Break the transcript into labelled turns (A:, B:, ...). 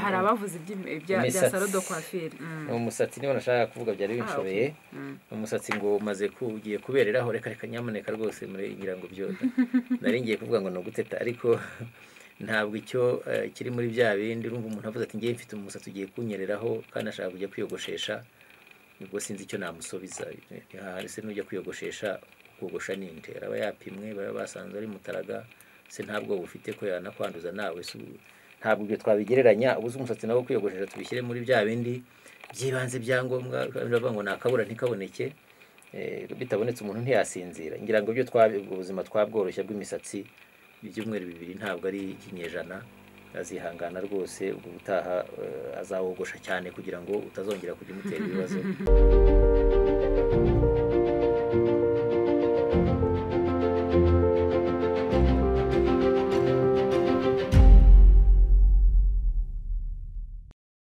A: hari abavuze ibya salo do kwafiri
B: umusatsi niba nashaka kuvuga byari binshobeye umusatsi ngo umaze ugiye kubereraho reka reka nyamuneka rwose ngira ngo byota nari ngiye kuvuga ngo ni uguteta ariko ntabwo icyo kiri muri bya bindi urumva umuntu avuze ati ngewe mfite umusatsi ugiye kunyereraho kandi ashaka kujya kwiyogoshesha ubwo sinzi icyo namusubiza se n'ujya kwiyogoshesha kogosha ninde aba yapimwe baba basanze ari mutaraga se nta bwoba ufite ko yanakwanduza nawe si ntabwo ibyo twabigereranya ubuze umusatsi nawo kwiyogoshesha tubishyire muri bya bindi by'ibanze byangombwa biravuga ngo nakabura ntikaboneke bitabonetse umuntu ntiyasinzira ngira ngo ibyo ubuzima twabworoshya bw'imisatsi ibyumweru bibiri ntabwo ari ikinyejana azihangana rwose ubutaha azawogosha cyane kugira ngo utazongera kujya umutera ibibazo